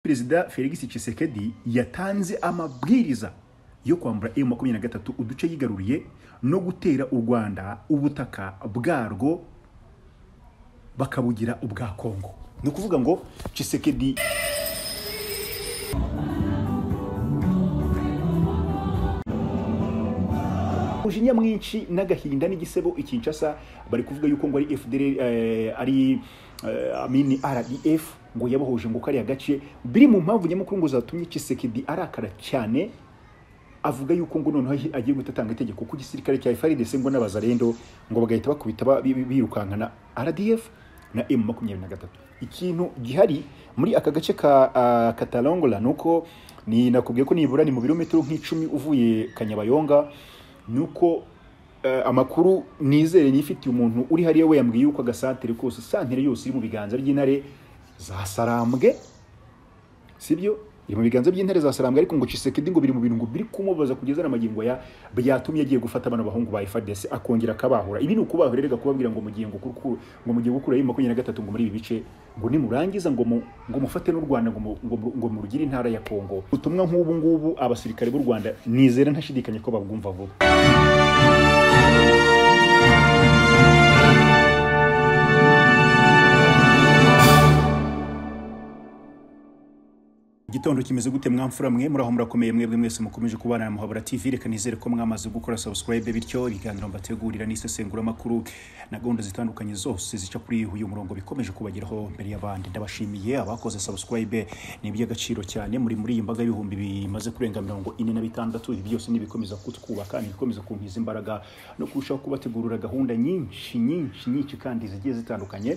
perezida felix Tshisekedi yatanze amabwiriza yo kwambura emu makumyabiri na gatatu uduce yigaruriye no gutera u rwanda ubutaka bwarwo bakabugira ubwa kongo ni ukuvuga ngo Tshisekedi umujinya mwinshi n'agahinda n'igisebo ikinshasa bari kuvuga yuko ngo ari FDL eh, ari eh, amini RDF ngo yabohoje ngo kariya gace biri mu mpamvu nyamukuru ngo zatumye Tshisekedi arakara cyane avuga yuko ngo noneho ahi- agiye gutatanga itegeko ku gisirikare cya FARDC ngo n'abazarendo ngo bagahita bakubita ba- bi- bi- birukankana RDF na M23 ikintu gihari muri aka gace ka ah, Katalongola nuko ni nakubwiye ko nibura ni mu birometero nk'icumi uvuye Kanyabayonga ni uko eh, amakuru nizere nifitiye umuntu uri hariya we yambwiye yuko agasantere kose santere yose iri mu biganza by'intare za sarambwe sibyo iri mu biganza by'intare za sarambwe ariko ngo Tshisekedi ngo biri mu bintu ngo biri kumubaza kugeza n'amagingo ya byatumye agiye gufata abana bahungu ba FARDC akongera akabahura ibi ni ukubahura rega kubabwira ngo mugiye ngo kuku- ngo mugiye gukura ayo makumyabiri na gatatu ngo muri ibi bice ngo nimurangiza ngo mu- ngo mufate n'u Rwanda ngo mu- ngo mu- ngo murugire intara ya Kongo ubutumwa nk'ubu ngubu abasirikare b'u Rwanda nizera ntashidikanye ko babwumva vuba igitondo kimeze gute mwamfura mwe muraho murakomeye mwebwe mwese mukomeje kubana na muhabura tv reka nizere ko mwamaze gukora subscribe bityo ibiganiro mbategurira n'isesenguramakuru na gahunda zitandukanye zose zica kuri uyu murongo bikomeje kubageraho mbere y'abandi ndabashimiye abakoze subscribe ni iby'agaciro cyane muri muri iyi mbaga y'ibihumbi bimaze kurenga mirongo ine na bitandatu ibi byose ni ibikomeza kutwubaka ni ibikomeza kunkiza imbaraga no kurushaho kubategurira gahunda nyinshi nyinshi nyinshi kandi zigiye zitandukanye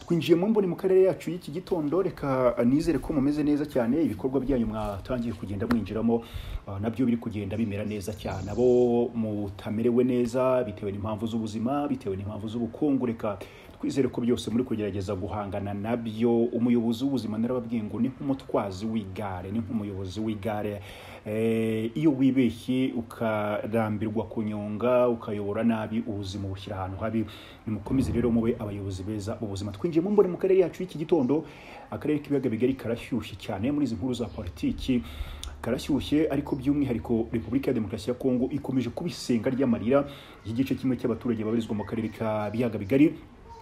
twinjiye mu mboni mu karere yacu y'iki gitondo reka nizere ko mumeze neza cyane ibikorwa byanyu mwatangiye kugenda mwinjiramo ah, nabyo biri kugenda bimera neza cyane abo mutamerewe neza bitewe n'impamvu z'ubuzima bitewe n'impamvu z'ubukungu reka twizere ko byose muri kugerageza guhangana nabyo umuyobozi w'ubuzima narababwiye ngo ni nk'umutwazi w'igare ni nk'umuyobozi w'igare Eh, iyo wibeshye ukarambirwa kunyonga ukayobora nabi ubuzima ubushyira ahantu habi nimukomeze rero mube abayobozi beza ubuzima twinjiye mu mbone mu karere yacu y'iki gitondo akarere k'ibiyaga bigari karashyushye cyane muri izi nkuru za politiki karashyushye ariko by'umwihariko repubulika ya demokarasi ya kongo ikomeje kuba isenga ry'amarira y'igice kimwe cy'abaturage babarizwa mu karere ka biyaga bigari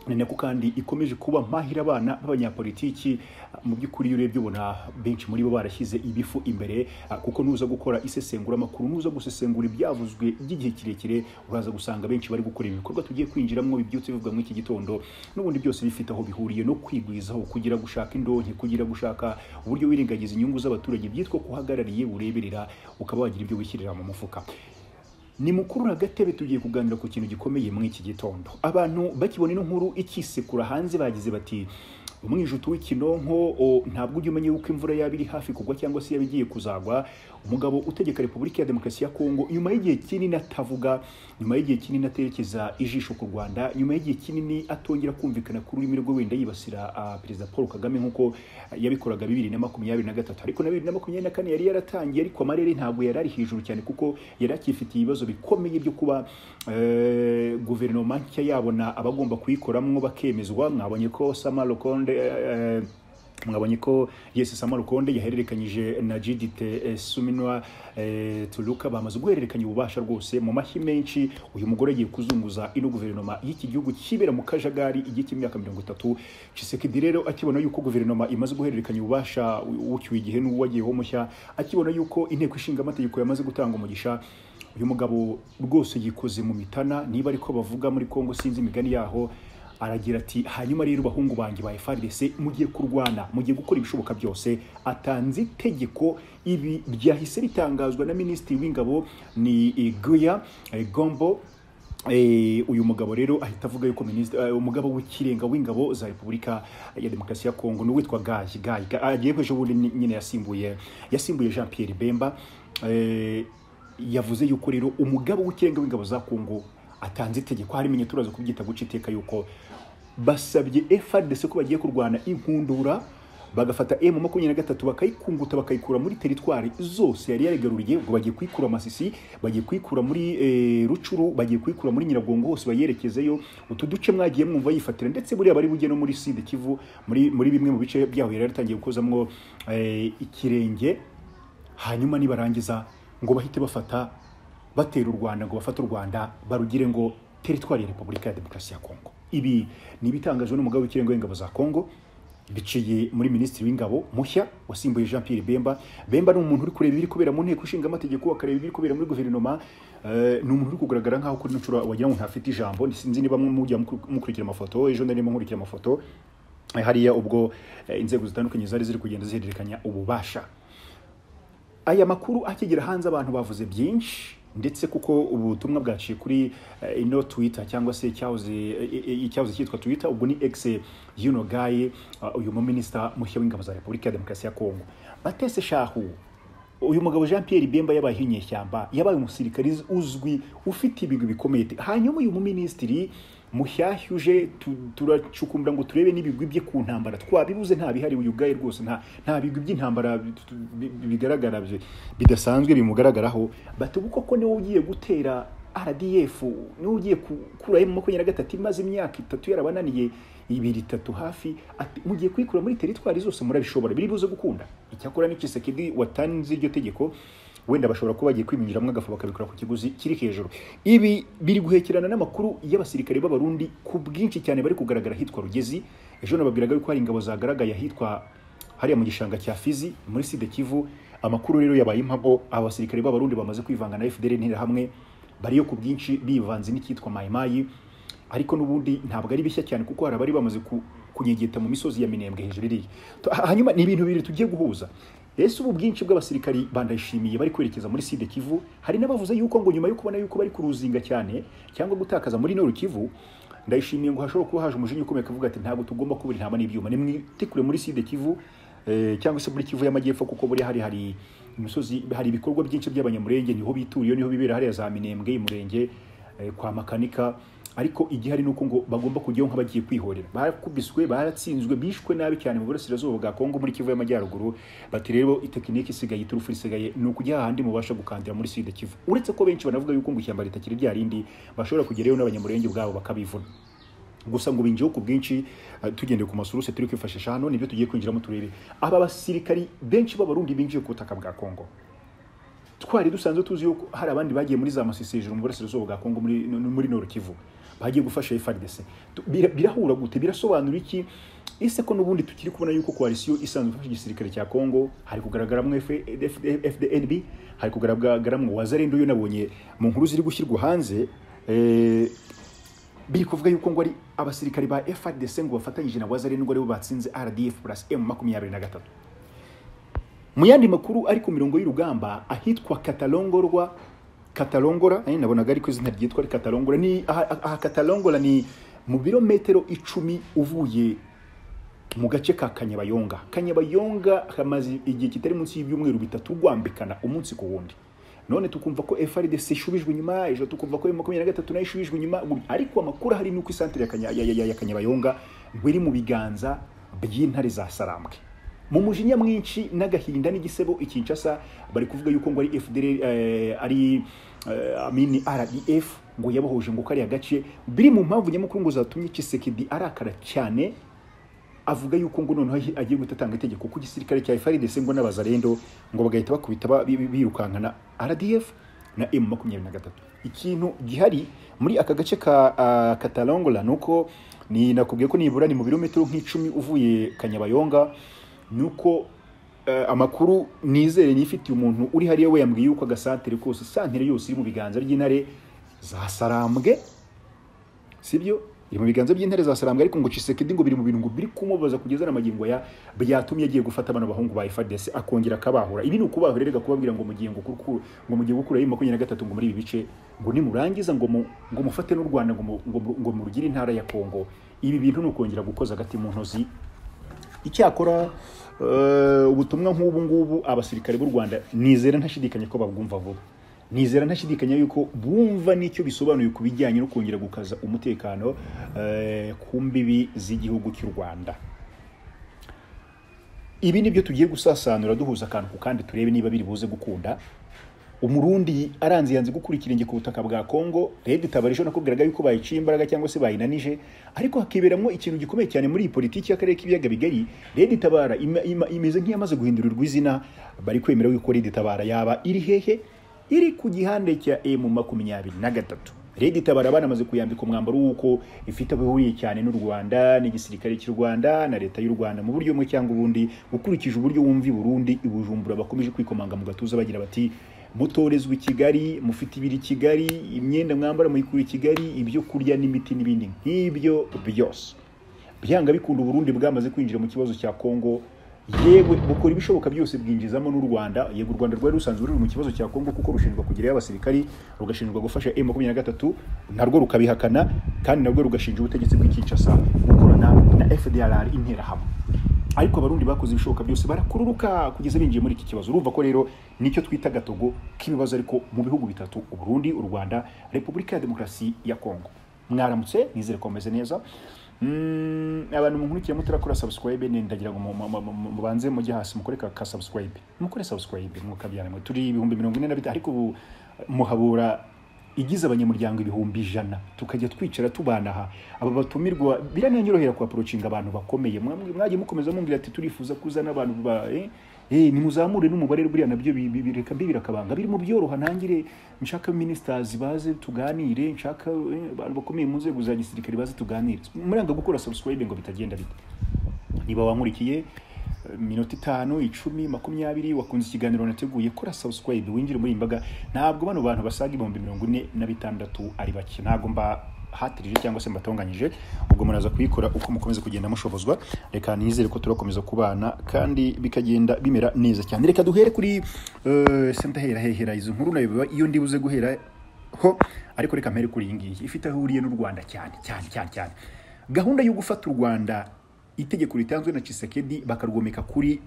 ni nako kandi ikomeje kuba mpahira abana b'abanyapolitiki mu by'ukuri iyo urebye ubona benshi muri bo barashyize ibifu imbere ah, kuko nuza gukora isesenguramakuru nuza gusesengura ibyavuzwe by'igihe kirekire uraza gusanga benshi bari gukora ibikorwa tugiye kwinjiramo bibyutse bivuga muri iki gitondo n'ubundi byose bifite aho bihuriye no kwigwizaho kugira gushaka indonke kugira gushaka uburyo wirengagiza inyungu z'abaturage byitwa kuhagarariye ureberera ukaba wagira ibyo wishyirira mu mufuka ni mukuru na gatebe tugiye kuganira ku kintu gikomeye muri iki gitondo abantu bakibona ino nkuru ikisekura hanze bagize bati umwijuto w'ikinonko o, ntabwo ujya umenya yuko imvura yaba iri hafi kugwa cyangwa se yaba igiye kuzagwa umugabo utegeka repubulika ya demokarasi ya kongo nyuma y'igihe kinini atavuga nyuma y'igihe kinini aterekeza ijisho ku rwanda nyuma y'igihe kinini atongera kumvikana ku rurimi rwe wenda yibasira ah, perezida paul kagame nk'uko yabikoraga bibiri na makumyabiri na gatatu ariko na bibiri na makumyabiri na kane yari yaratangiye ariko amarere ntabwo yari ari hejuru cyane kuko yari akifitiye ibibazo bikomeye byo kuba eh, guverinoma nshya yabona abagomba kuyikoramo bakemezwa mwabonye ko samaro konde eh, mwabonye ko yesi samaro konde yahererekanyije na jidite eh, suminwa eh, turuka bamaze guhererekanya ububasha rwose mu mashyi menshi uyu mugore agiye kuzunguza ino guverinoma y'iki gihugu kibera mu kajagari igihe cy'imyaka mirongo itatu Tshisekedi rero akibona yuko guverinoma imaze guhererekanya ububasha ucyuye igihe n'uwagiyeho mushya akibona yuko inteko ishinga amategeko yamaze gutanga umugisha uyu mugabo rwose yikoze mu mitana niba ariko bavuga muri Kongo sinzi imigani yaho aragira ati hanyuma rero bahungu banjye ba FARDC mugiye kurwana mugiye gukora ibishoboka byose atanze itegeko ibi byahise bitangazwa na minisitiri w'ingabo ni eh, Guya eh, Gombo Eh, uyu mugabo rero ahita avuga yuko minisitiri eh, umugabo w'ikirenga w'ingabo za Repubulika ya Demokarasi ya Kongo ni uwitwa Gaji Gaji Ga- agiye ejo bundi ny- nyine yasimbuye yasimbuye Jean Pierre Bemba eh, yavuze yuko rero umugabo w'ikirenga w'ingabo za Kongo atanze itegeko hari imenye turaza kubyita guca iteka yuko basabye FARDC ko bagiye kurwana inkundura bagafata emu makumyabiri na gatatu bakayikunguta bakayikura muri teritwari zose yari yarigaruriye ubwo bagiye kuyikura masisi bagiye kuyikura muri eh, rucuru bagiye kuyikura muri nyiragongo hose bayerekezeyo utu duce mwagiye mwumva yifatira ndetse buriya bari bujye no muri sud kivu muri muri bimwe mu bice byaho yari yaratangiye gukozamwo eh, ikirenge hanyuma nibarangiza ngo bahite bafata batera u rwanda ngo bafate u rwanda barugire ngo teritwari ya repubulika ya demokarasi ya kongo ibi ni ibitangajwe n'umugabo w'ikirenga w'ingabo za kongo biciye muri minisitiri w'ingabo mushya wasimbuye jean pierre bemba bemba ni umuntu uri kureba ibiri kubera mu nteko ishinga amategeko akareba ibiri kubera muri guverinoma eh, ni umuntu uri kugaragara nk'aho kuri ino nshuro wagira ngo ntafite ijambo sinzi niba mujya mukuru- mukurikira amafoto ejo narimo nkurikira amafoto Eh, hariya ubwo eh, inzego zitandukanye zari ziri kugenda zihererekanya ububasha aya makuru akigera hanze abantu bavuze byinshi ndetse kuko ubutumwa bwaciye kuri eh, ino twitter cyangwa se cyahoze eh, eh, icyahoze cyitwa twitter ubwo ni ex yuno gaye ah, uyu muminisita mushya w'ingabo za repubulika ya demokarasi ya kongo batese shahu uyu mugabo jean pierre bemba yabaye inyeshyamba yabaye umusirikari uzwi ufite ibigwi bikomeye hanyuma uyu muminisitiri mushyashya uje tu- turacukumbura ngo turebe n'ibigwi bye ku ntambara twabibuze nta bihari uyu gaye rwose nta nta bigwi by'intambara bi- tu- bi- bigaragara bi- bidasanzwe bimugaragaraho batuba koko niwe ugiye gutera rdf niwe ugiye gukuraho makumyabiri na gatatu imaze imyaka itatu yarabananiye ibiri itatu hafi ati mugiye kwikura muri teritwari zose murabishobora biri buze gukunda icyakora n'ikisekedi watanze iryo tegeko wenda bashobora kuba bagiye kwiminjiramo agafu bakabikora ku kiguzi kiri hejuru ibi biri guhekerana n'amakuru y'abasirikare b'abarundi ku bwinshi cyane bari kugaragara ahitwa rugezi ejo nababwiraga yuko hari ingabo zagaragaye ahitwa hariya mu gishanga cya Fizi muri Sud Kivu amakuru rero yabaye impamo abasirikare b'abarundi bamaze kwivanga na FDL n'interahamwe bariyo ku bwinshi bivanze n'icyitwa mayimayi ariko n'ubundi ntabwo ari bishya cyane kuko hari abari bamaze ku- kunyegeta mu misozi ya Minembwe hejuru iriya Tu- ha- hanyuma ni ibintu bibiri tugiye guhuza ese ubu bwinshi bw'abasirikari bandayishimiye bari kwerekeza muri Sud Kivu hari n'abavuze yuko ngo nyuma yo kubona yuko bari kuruzinga cyane cyangwa gutakaza muri Nord Kivu ndayishimiye ngo hashobora kuba haje umujinya ukomeye akavuga ati ntabwo tugomba kubura intama n'ibyuma nimwitikure muri Sud Kivu eh, cyangwa se muri Kivu y'amajyepfo kuko buri hari hari imisozi hari ibikorwa byinshi by'abanyamurenge niho bituriye niho bibera hariya za Minembwe y'umurenge eh, kwa makanika ariko igihari nuko ngo bagomba kujyaho nk'abagiye kwihorera barakubiswe baratsinzwe bishwe nabi cyane mu burasirazuba bwa Kongo muri Kivu y'amajyaruguru bati rero itekiniki isigaye iturufu isigaye ni ukujya hahandi mubasha gukandira muri Sud Kivu uretse ko benshi banavuga yuko ngo ishyamba ritakiri rya rindi bashobora kugerayo n'abanyamurenge ubwabo bakabivuna gusa ngo binjyeho ku bwinshi eh, tugendeye ku masuruse turi kwifashisha hano nibyo tugiye kwinjiramo turebe aba basirikari benshi b'abarundi binjiye ku butaka bwa kongo twari dusanzwe tuzi yuko hari abandi bagiye muri za masisi hejuru mu burasirazuba bwa kongo muri, muri nord kivu bagiye gufasha frdc Tu- bira- birahura gute birasobanura iki ese ko n'ubundi tukiri kubona yuko koalisiyo isanzwe ifasha igisirikare cya kongo hari kugaragaramo F- F- fdnb hari kugaragaramo wazarendo yo nabonye mu nkuru ziri gushyirwa hanze eh, biri kuvuga yuko ngo ari abasirikari ba FARDC ngo bafatanyije na Wazarendo ngo aribo batsinze RDF plus M makumyabiri na gatatu mu yandi makuru ari ku mirongo y'urugamba ahitwa katalongorwa katalongora eh, nabonaga ariko izina ryitwa ari katalongora ni aha, aha katalongora ni mu birometero icumi uvuye mu gace ka kanyabayonga kanyabayonga kamaze igihe kitari munsi y'ibyumweru bitatu rwambikana umunsi ku wundi none tukumva ko frdc ishubijwe inyuma ejo tukumva ko makumyabiri na gatatu nayo ishubijwe inyuma gutya. ariko amakuru ahari ni uko isantere ya Kanya- ya- ya- ya kanyabayonga ngo iri mu biganza by'intare za sarambwe mu mujinya mwinshi n'agahinda n'igisebo ikinshasa bari kuvuga yuko ngo ari fdr eh, ari eh, amini rdf ngo yabohoje ngo kariya gace biri mu mpamvu nyamukuru ngo zatumye kisekedi arakara cyane avuga yuko ngo noneho ahi- agiye guhita atanga itegeko ko igisirikare cya FARDC ngo n'abazarendo ngo bagahita bakubita ba- bi- bi- birukankana RDF na M23 ikintu gihari muri aka gace ka ah, Katalongola nuko ni nakubwiye ko nibura ni mu birometero nk'icumi uvuye Kanyabayonga nuko eh, amakuru nizere nifitiye umuntu uri hariya we yambwiye yuko agasantere kose santere yose iri mu biganza by'intare za sarambwe sibyo iri mu biganza by'intare za sarambwe ariko ngo Tshisekedi ngo biri mu bintu ngo biri kumubaza kugeza na magingo ya byatumye agiye gufata bano bahungu ba FARDC akongera akabahura ibi ni ukubahura rega kubabwira ngo mugiye ngo kuku ngo mugiye gukura yima makumyabiri na gatatu ngo muri ibi bice ngo nimurangiza ngo mu, ngo mufate n'u Rwanda ngo mu, ngo mu- ngo murugire intara ya Kongo ibi bintu ni ukongera gukoza agati mu ntozi icyakora eh, ubutumwa nk'ubu ngubu abasirikare b'u rwanda nizera ntashidikanya ko babwumva vuba nizera ntashidikanya yuko bumva n'icyo bisobanuye ku bijyanye no kongera gukaza umutekano eh, ku mbibi z'igihugu cy'u rwanda ibi ni byo tugiye gusasanura duhuza akantu ku kandi turebe niba biri buze gukunda umurundi aranze yanze gukura ikirenge ku butaka bwa congo redi tabarisho nakubwiraga yuko bayiciye imbaraga cyangwa se bayinanije ariko hakiberamo ikintu gikomeye cyane muri iyi politiki y'akarere k'ibiyaga bigari redi tabara ima- ima- imeze nk'iyamaze guhindurirwa izina bari kwemera yuko redi tabara yaba iri hehe iri ku gihande cya emu makumyabiri na gatatu redi tabara banamaze kuyambika umwambaro w'uko ifite aho ihuriye cyane n'u rwanda n'igisirikare cy'u rwanda na leta y'u rwanda mu buryo bumwe cyangwa ubundi ukurikije uburyo wumva i burundi i bujumbura bakomeje kwikomanga mu gatuza bagira bati mutorezwa i kigali mufite ibiri i kigali imyenda mwambara muyikura i kigali ibyo kurya n'imiti n'ibindi nk'ibyo byose byanga bikunda uburundi bwamaze kwinjira mu kibazo cya kongo yewe bukora ibishoboka byose bwinjizamo n'u rwanda yego u rwanda rwari rusanzwe ruri mu kibazo cya kongo kuko rushinjwa kugerayo abasirikari rugashinjwa gufasha m makumyabiri na gatatu narwo rukabihakana kandi narwo rugashinja ubutegetsi bw'i kinshasa gukorana na fdrr interahamwe ariko abarundi bakoze ibishoboka byose barakururuka kugeza binjiye muri iki kibazo urumva ko rero nicyo twita gatogo k'ibibazo ariko mu bihugu bitatu uburundi u rwanda repubulika ya demokarasi ya kongo mwaramutse nizere ko mumeze neza Mm, abantu munkurikira mutarakora subscribe ni ndagira ngo mu- mu- mu- mu- mubanze mujye hasi mukore ka, ka subscribe mukore subscribe mukabyara mwe turi ibihumbi mirongo ine na bitanu ariko ubu muhabura igize abanyamuryango ibihumbi ijana tukajya twicara tubana aha aba batumirwa birananyorohera kuaporocinga abantu bakomeye Mwamwe- mwagiye mukomeza mumbwira ati turifuza kuzana abantu ba eh, eh, nimuzamure n'umubare buriya nabyo bi- bi- bireka mbi birakabanga biri mu byoroha ntangire nshaka ministers baze tuganire nshaka eh, abantu bakomeye mu nzego za gisirikare baze tuganire muranga gukora subscribe ngo bitagenda bite niba wankurikiye eh, minota itanu icumi makumyabiri wakunze ikiganiro nateguye kora subscribe winjire muri iyi mbaga ntabwo bano bantu basaga ibihumbi mirongo ine na bitandatu ari bake ntabwo mbahatirije cyangwa se mbatonganyije ubwo muraza kuyikora uko mukomeza kugenda mushobozwa reka nizere ko turakomeza kubana kandi bikagenda bimera neza cyane reka duhere kuri eh, se ndahera hehera izo nkuru nayo iyo ndibuze guhera ho ariko reka mpere kuri iyi ngiyi ifite aho ihuriye n'u rwanda cyane cyane cyane cyane gahunda yo gufata u rwanda itegeko ritanzwe na Chisekedi bakarwomeka kuri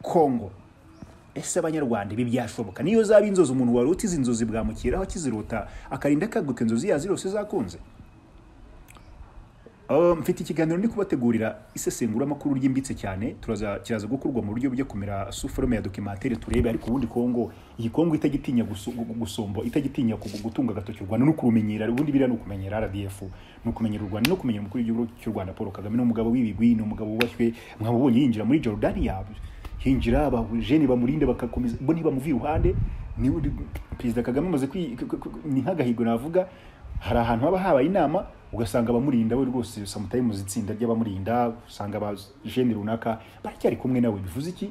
Kongo ese abanyarwanda ibi byashoboka niyo zaba inzozi umuntu wari utize inzozi bwamukiraho akizirota akarinda akaguka inzozi yazo zose zakunze Aba- mfite ikiganiro ndi kubategurira isesenguramakuru ryimbitse cyane turaza kiraza gukorwa mu buryo bujya kumera suforome ya dokimantere turebe ariko ubundi kongo iyi kongo itagitinya gusu- gu- gusomba itagitinya ku- gutunga agatoki u rwanda no kurumenyera ubundi biriya ni ukumenyera rdf ni ukumenyera u rwanda no kumenyera umukuru w'igihugu cy'u rwanda paul kagame ni umugabo w'ibigwi ni umugabo wubashywe mwamubonye yinjira muri jordania hinjira abajene bamurinda bakakomeza bo ntibamuva iruhande ni perezida kagame amaze kwi- ku- ku- ku- ni nk'agahigo navuga hari ahantu haba habaye inama ugasanga abamurinda we rwose samutayimuzi itsinda ry'abamurinda usanga abajene runaka baracyari kumwe nawe bivuze iki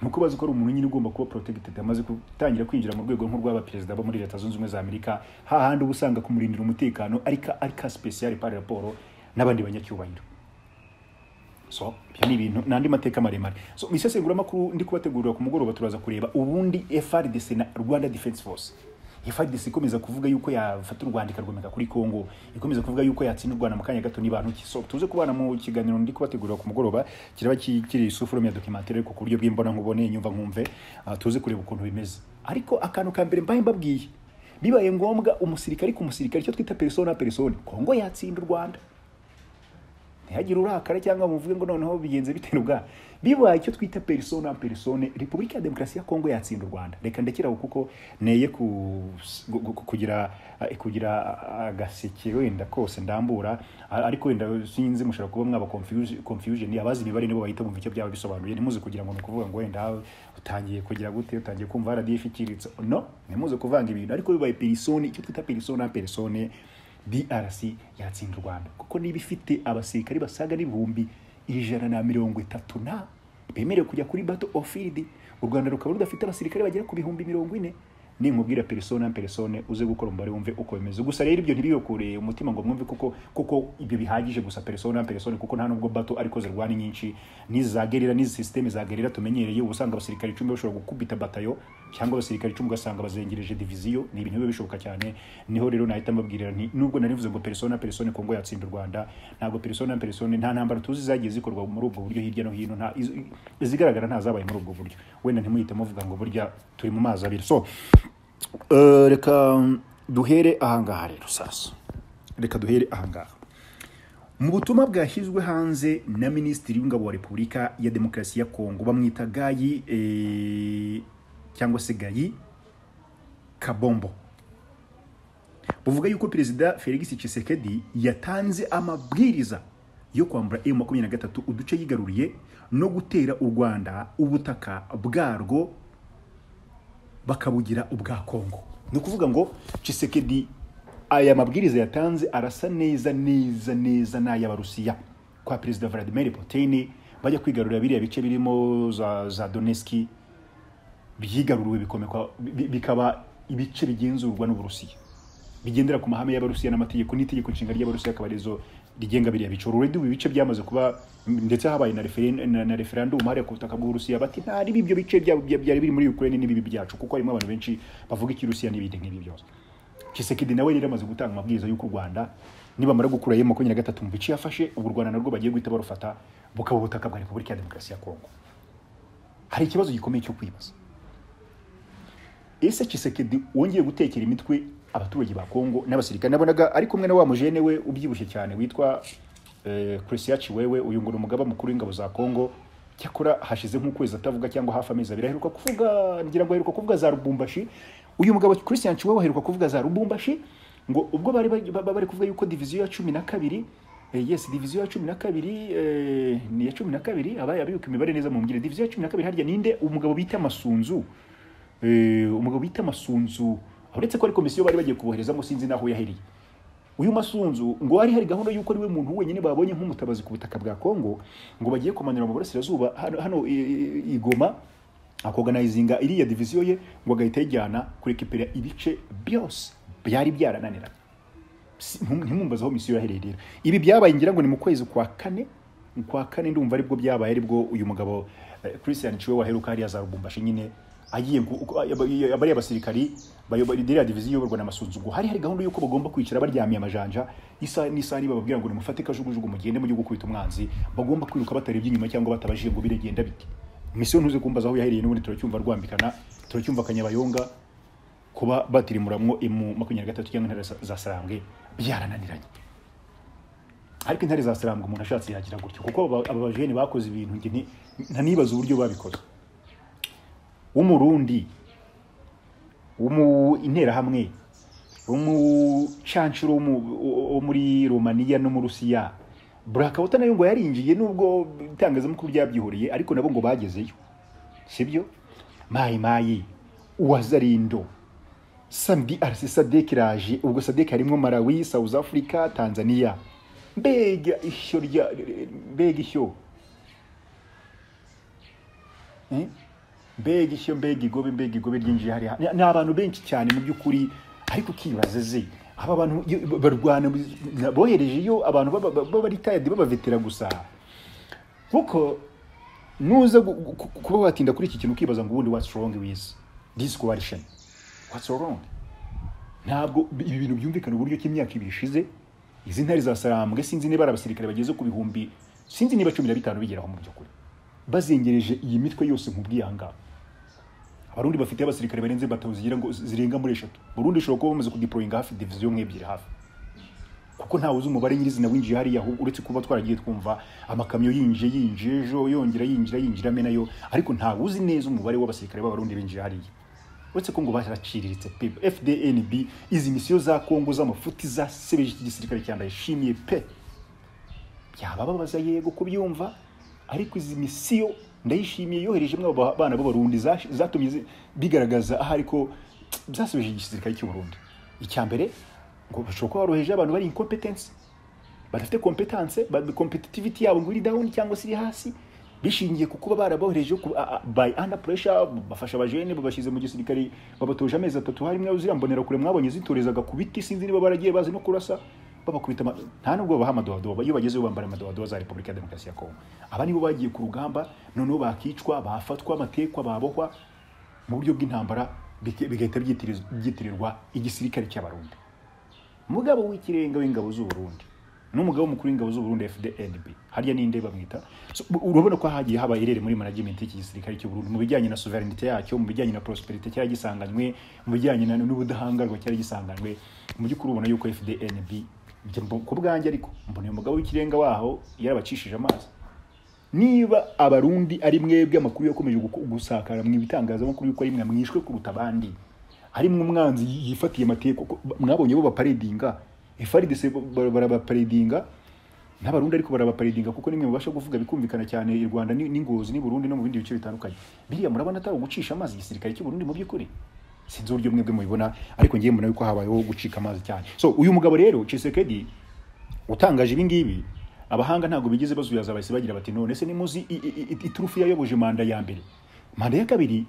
ni uko bazi ko ari umuntu nyine ugomba kuba protected amaze gutangira kwinjira mu rwego nk'urw'aba perezida bo muri leta zunze ubumwe za amerika hahandi uba usanga kumurindira umutekano ariko ariko special par rapport n'abandi banyacyubahiro so ibyo ni ibintu ni andi mateka maremare so mu isesenguramakuru ndi kubategurira ku mugoroba turaza kureba ubundi frdc na rwanda defense force frdc ikomeza kuvuga yuko yafata u rwanda ikarwomeka kuri congo ikomeza kuvuga yuko yatsinda u rwanda mu kanya gato nibantu ki so tuze kubana mu kiganiro ndi kubategurira ku mugoroba kiraba ki- kiri isufurume ya dokimantere ariko ku buryo bw'imbona nkubone nyumva nkumve ah, tuze kureba ukuntu bimeze ariko akantu ka mbere mbaye mbabwiye bibaye ngombwa umusirikari ku musirikari icyo twita persona persona congo yatsinda u rwanda ntihagire urakara cyangwa muvuge ngo noneho bigenze bite ubwa bibaye icyo twita persona persone repubulika ya demokarasi ya kongo yatsinda u rwanda reka ndekeraho kuko neye ku- gu- gu- kugira kugira agaseke wenda kose ndambura a- ariko wenda sinzi mushobora kuba mwaba confuse- confusion abazi imibare nibo bahita bumva icyo byaba bisobanuye ntimuze kugira ngo ni ukuvuga ngo wenda utangiye kugira gute utangiye kumva rdf iciriritse no ntimuze kuvanga ibintu ariko bibaye persone icyo twita persona persone DRC yatsinda u Rwanda kuko niba ifite abasirikari basaga n'ibihumbi ijana na mirongo itatu na bemerewe kujya kuri battle of field u Rwanda rukaba rudafite abasirikare bagera ku bihumbi mirongo ine ninkubwira persona persone uze gukora umubare wumve uko bimeze gusa rero ibyo ntibiyokure umutima ngo mwumve kuko kuko ibyo bihagije gusa persona persone kuko nta nubwo bato ariko zirwana nyinshi n'izagerera n'izi systeme zagerera tumenyereye uba usanga abasirikare icumi bashobora gukubita batayo cyangwa abasirikare icumi ugasanga bazengereje diviziyo ni ibintu biba bishoboka cyane niho rero nahita mbabwirira nti nubwo nari mvuze ngo persona persone kongo yatsinda u rwanda ntabwo persona persone nta ntambara tuzi zagiye zikorwa muri ubwo buryo hirya no hino nta iz- izigaragara ntazabaye muri ubwo buryo wenda ntimuhite muvuga ngo burya turi mu mazi abiri so eh, reka duhere ahangaha rero sasa reka duhere ahangaha mu butumwa bwashyizwe hanze na minisitiri w'ingabo wa repubulika ya demokarasi ya kongo bamwita gayi eh, cyangwa se gayi kabombo buvuga yuko perezida felix tshisekedi yatanze amabwiriza yo kwambura emu makumyabiri na gatatu uduce yigaruriye no gutera u rwanda ubutaka bwarwo bakabugira ubwa kongo ni ukuvuga ngo tshisekedi aya mabwiriza yatanze arasa neza neza neza n'ay'abarusiya kwa perezida vladimir putin bajya kwigarurira biriya bice birimo za, za doneski byigaruriwe bikomekwa bi- bikaba ibice bigenzurwa n'uburusiya bigendera ku mahame y'abarusiya n'amategeko n'itegeko nshinga ry'abarusiya akaba arizo rigenga biriya bice ururedi ubu ibice byamaze kuba ndetse habaye na referen- na- na referendum hariya ku butaka bw'uburusiya bati ntari bibyo bice bya- bya- byari biri muri ukraine n'ibibi byacu kuko harimo abantu benshi bavuga ikirusiya n'ibindi nk'ibi byose Kisekedi nawe rero amaze gutanga amabwiriza y'uko u Rwanda nibamara gukura yema makumyabiri na gatatu mu bice yafashe ubu u Rwanda narwo bagiye guhita barufata bukaba ubutaka bwa Repubulika ya Demokarasi ya Kongo hari ikibazo gikomeye cyo kwibaza ese Kisekedi wongeye gutekera imitwe abaturage ba Kongo n'abasirikare nabonaga ari kumwe na wa mujene we ubyibushye cyane witwa eh, Christian Chiwewe uyu ngo ni umugaba mukuru w'ingabo za Kongo cyakora hashize nk'ukwezi atavuga cyangwa hafi amezi abiri aheruka kuvuga ngira ngo aheruka kuvuga za Lubumbashi uyu mugabo Christian Chiwewe aheruka kuvuga za Lubumbashi ngo ubwo bari bari- ba- bari kuvuga yuko diviziyo ya cumi na kabiri eh, yes diviziyo ya cumi na kabiri eh, ni iya cumi na kabiri abaye abibuka imibare neza mu mbyire diviziyo ya cumi na kabiri harya ninde umugabo bita Masunzu Eh, umugabo bita masunzu uretse ko ari komisiyo bari bagiye kuboherezamo sinzi n'aho yaheriye uyu masunzu ngo hari hari gahunda y'uko ari we muntu wenyine babonye nk'umutabazi ku butaka bwa kongo ngo bagiye kumanura mu burasirazuba hano, hano i- i- i- igoma akoganayizinga iriya diviziyo ye ngo agahita ayijyana kurekipera ibice byose byari byarananiranye Si- ntum- ntimwumbaze aho misiyo yahererera ibi byabaye ngira ngo ni mu kwezi kwa kane kwa kane ndumva aribwo byabaye aribwo uyu mugabo eh, christian ciwe waheruka hariya za rubumbashi nyine agiye ku- uko- aba- bariya basirikari bayoboye iriya diviziyo iyoborwa na masunzu ngo hari hari gahunda y'uko bagomba kwicara baryamiye amajanja isaha n'isaha niba bababwira ngo nimufate kajugujugu mugende mujye gukubita umwanzi bagomba kwiruka batarebye inyuma cyangwa batabajije ngo biregenda bite misiyo ntuze kumbaza aho yahereye n'ubundi turacyumva rwambikana turacyumva akanyabayonga kuba batirimuramwo emu makumyabiri na gatatu cyangwa intare za- za sarambwe byarananiranye ariko intare za sarambwe umuntu ashatse yagira gutyo kuko aba- aba bajene bakoze ibintu njye nti- ntanibaza uburyo babikoze w'umurundi wo mu interahamwe umucanshuro wo mu- wo muri romaniya no mu rusiya burakawuta nayo ngo yarinjiye nubwo itangazamakuru ryabyihoreye ariko nabo ngo bagezeyo sibyo mayi mayi uwazarindo samdi arasi sadek iraje ubwo sadek harimo malawi south africa tanzania mbega ishyo rya mbega ishyo Eh? mbega ishyo mbega igobe mbega igobe ryinjiye hariya Ni- ni abantu benshi cyane mu by'ukuri ariko ukibaza ze aba bantu iyo- barwana na- bohereje iyo abantu baba- baba baritayadi babavetera gusa kuko nuza gu- gu- ku- kuba watinda kuri iki kintu ukibaza ngo ubundi what's wrong with this coalition what's wrong ntabwo ibi bintu byumvikana uburyo ki imyaka ibiri ishize izi ntare za sarambwe sinzi niba ari abasirikare bageze ku bihumbi sinzi niba cumi na bitanu bigeraho mu by'ukuri bazengereje iyi mitwe yose nkubwiye aha ngaha abarundi bafite abasirikare barenze batanu zigira ngo zirenga muri eshatu burundi ishobora kuba bamaze kudeployinga hafi diviziyo imwe ebyiri hafi kuko ntawe uzi umubare nyirizina winjiye hariya ahubwo uretse kuba twaragiye twumva amakamyo yinjiye yinjiye ejo yongera yinjira yinjira ame nayo ariko ntawe uzi neza umubare w'abasirikare b'abarundi binjiye hariya uretse ko ngo baraciriritse pe fdnb izi misiyo za kongo z'amafuti zasebeje iki gisirikare cya ndayishimiye pe byaba babaza yego kubyumva ariko izi misiyo ndayishimiye yoherejemo aba bana b'abarundi zash- zatumye zi- bigaragaza aha ariko zasebeje igisirikare cy'uburundi icya mbere ngo bashobora kuba baroheje abantu bari incompetency badafite competence ba- competitivity yabo ngo iri down cyangwa se iri hasi bishingiye ku kuba barabohereje ku- a- a- by under pressure bafasha abajene babashyize mu gisirikare babatoje amezi atatu harimo ziriya mbonera kure mwabonye zitorezaga ku biti sinzi niba baragiye bazi no kurasa babakubita ama- nta nubwo babaha amadowadowa iyo bagezeyo bambara amadowadowa za repubulika ya demokarasi ya kongo aba nibo bagiye ku rugamba noneho bakicwa bafatwa amatekwa babohwa mu buryo bw'intambara bike- bigahita byitiriz- byitirirwa igisirikare cy'abarundi mugabo w'ikirenga w'ingabo z'uburundi n'umugabo mukuru w'ingabo z'uburundi fdnb harya ninde bamwita So, bu- urabona ko hagiye haba irere muri management y'iki gisirikare cy'uburundi mu bijyanye na sovereignty yacyo mu bijyanye na prosperity cyari gisanganywe mu bijyanye na- n'ubudahangarwa cyari gisanganywe mu by'ukuri ubona yuko fdnb Njye mbu- ku bwanjye ariko mbona uyu mugabo w'ikirenga waho yarabacishije amazi niba abarundi ari mwebwe amakuru yakomeje guko- gusakara mu bitangazamakuru yuko ari mwe mwishwe kuruta abandi harimwo umwanzi yifatiye amateka ko- mwabonye bo baparedinga FRDC ba- barabaparedinga n'abarundi ariko barabaparedinga kuko nimwe mubasha kuvuga bikumvikana cyane i Rwanda ni- n'ingozi ni Burundi no mu bindi bice bitandukanye biriya murabona atari ugucisha amazi igisirikare cy'u Burundi mu by'ukuri sinzi uburyo mwebwe mubibona ariko ngiye mbona yuko habayeho gucika amazi cyane so uyu mugabo rero Chisekedi utangaje ibi ngibi abahanga ntabwo bigeze bazuyaza bahise bagira bati none se nimuzi i- i- i- iturufu yayoboje manda ya mbere manda ya kabiri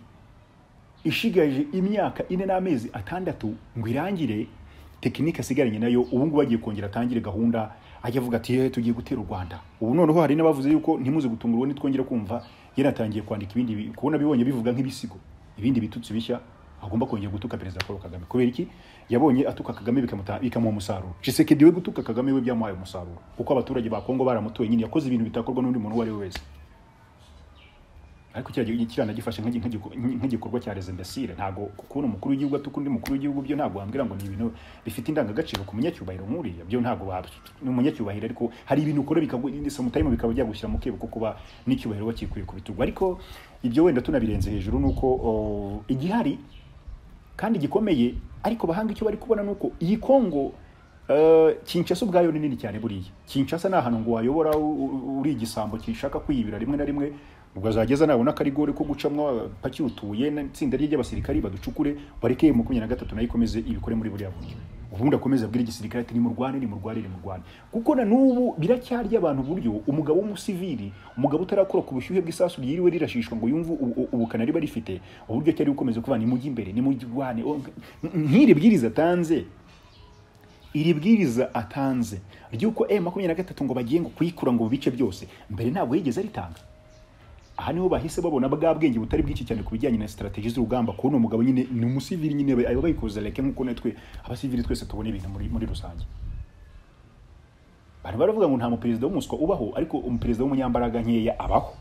ishigaje imyaka ine n'amezi atandatu ngo irangire tekinike asigaranye nayo ubu ngubu agiye kongera atangire gahunda ajya avuga ati "Eh, tugiye gutera u rwanda ubu noneho hari n'abavuze yuko ntimuze gutungurwa nitwongera kumva yaratangiye kwandika ibindi bi- kubona bibonye bivuga nk'ibisigo ibindi bitutsi bishya agomba kongera gutuka perezida paul kagame kubera iki yabonye atuka kagame bikamuta- bikamuha umusaruro cisekedi we gutuka kagame we byamuhaye umusaruro kuko abaturage ba kongo baramutoye nyine yakoze ibintu bitakorwa n'undi muntu uwo ari we wese ariko kiriya kirana gifashe nk'igi- nk'igiko- nk'igikorwa cya rezembesire ntabwo kubona umukuru w'igihugu atuka undi mukuru w'igihugu byo ntabwo wambwira ngo ni ibintu bifite indangagaciro ku munyacyubahiro nk'uriya byo ntabwo ba ni umunyacyubahiro ariko hari ibintu ukora bikagu- sometimes bikaba byagushyira mu kebo ko kuba n'icyubahiro wakikuye ku bitugu ariko ibyo wenda tunabirenze hejuru ni uko o, igihari kandi gikomeye ariko bahanga icyo bari kubona ni uko iyi kongo eh, kinshasa ubwayo ni nini cyane buriya kinshasa ni ahantu ngo wayobora u- u- uri igisambo kishaka kwiyibira rimwe na rimwe ubwo azageza nabona ko ari gore ko gucamwa paki utuye n'itsinda rye ry'abasirikari baducukure bareke makumyabiri na gatatu nayo ikomeze ibikore muri buriya buryo ubundi akomeza abwira igisirikare ati nimurwane nimurwane nimurwane kuko na n'ubu biracyarya abantu uburyo umugabo w'umusivili umugabo utarakora ku bushyuhe bw'isasu ryiriwe rirashishwa ngo yumve ubu- ubu- ubukana riba rifite uburyo cyari gukomeza kuvuga nimujye imbere nimurwane o- nk'iri bwiriza atanze iri bwiriza atanze ry'uko e makumyabiri na gatatu ngo bagiye ngo kuyikura ngo mu bice byose mbere ntabwo yigeze aritanga aha niho bahise babona bwa bwenge butari bwinshi cyane ku bijyanye na strategy z'urugamba kubona umugabo nyine ni umusivili nyine aba bayikoza leke nk'uko natwe abasivili twese tubona ibintu muri, muri rusange bari baravuga ngo nta muperezida w'umuswa ubaho ariko umuperezida w'umunyambaraga nkeya abaho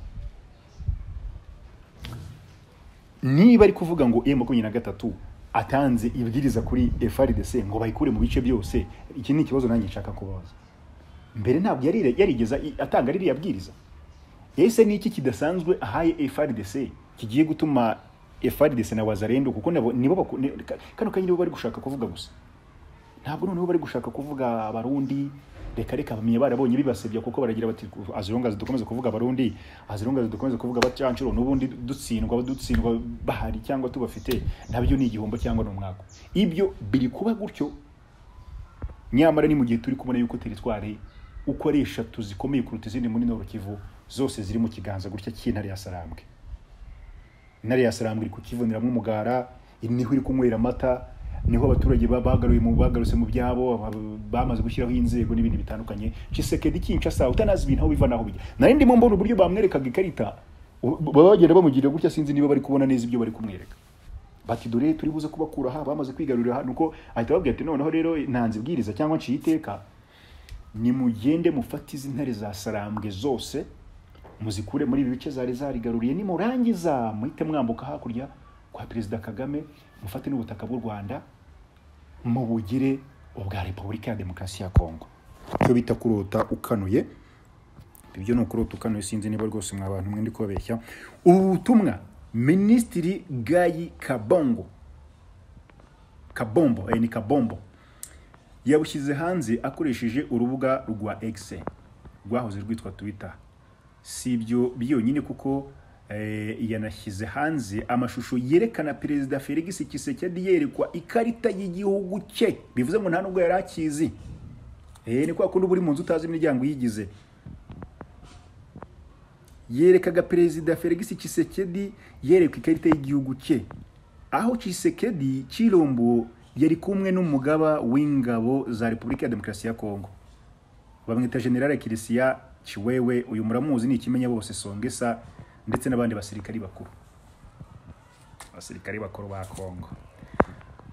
niba ari kuvuga ngo e makumyabiri na gatatu atanze ibwiriza kuri FRDC ngo bayikure mu bice byose iki ni ikibazo nanjye nshaka kubaza mbere ntabwo yari yarigeza atanga ririya bwiriza ese ni iki kidasanzwe ahaye FRDC kigiye gutuma FRDC na wazarendo kuko nabo nibo baku- ni- ka- kano kanya nibo bari gushaka kuvuga gusa ntabwo noneho bari gushaka kuvuga abarundi reka reka bamenye barabonye bibasebya kuko baragira bati azirongazi dukomeze kuvuga abarundi azirongazi dukomeze kuvuga bacanshuro n'ubundi dutsindwa dutsindwa bahari cyangwa tubafite nabyo ni igihombo cyangwa ni umwaka ibyo biri kuba gutyo nyamara ni mu gihe turi kubona yuko teritwari uko ari eshatu zikomeye kuruta izindi muri Nord Kivu zose ziri mu kiganza gutya cy'intare ya Sarambwe intare ya Sarambwe iri kukivuneramo umugara niho iri kunywera amata niho abaturage ba- bagaruye mu bagarutse mu byabo aba- bamaze gushyiraho inzego n'ibindi bitandukanye Chisekedi Kinshasa utanazi ibintu aho biva naho bijya nari ndimo mbona uburyo bamwerekaga ikarita u- baba bagenda bamugirira gutya sinzi niba bari kubona neza ibyo bari kumwereka bati dore turi buze kubakura aha bamaze kwigarurira aha nuko ahita ababwira ati noneho rero ntanze ibwiriza cyangwa nciye iteka nimugende mufate izi ntare za sarambwe zose muzikure muri ibi bice zari zarigaruriye nimurangiza muhite mwambuka hakurya kwa perezida kagame mufate n'ubutaka bw'u rwanda mubugire ubwa repubulika ya demokarasi ya kongo icyo bita kurota ukanuye ibyo ni ukuri utukano sinzi niba rwose mwa bantu mwe ndi kubabeshya ubu butumwa minisitiri gayi kabongo kabombo eh, ni kabombo yabushyize hanze akoresheje urubuga rwa x rwahoze rwitwa twitter si ibyo byonyine kuko eh, yanashyize hanze amashusho yerekana perezida felix kisekedi yerekwa ikarita y'igihugu cye bivuze ngo nta nubwo yari akizi Eh, ni kwa kundi uba uri mu nzu utazi imiryango iyigize yerekaga perezida Felix Tshisekedi yerekwa ikarita y'igihugu cye aho Tshisekedi Chilombo yari kumwe n'umugaba w'ingabo za Repubulika ya Demokarasi ya Kongo bamwita General Kirisiya Chiwewe uyu muramuzi ni ikimenya bose Songesa ndetse n'abandi basirikari bakuru abasirikari bakuru ba Kongo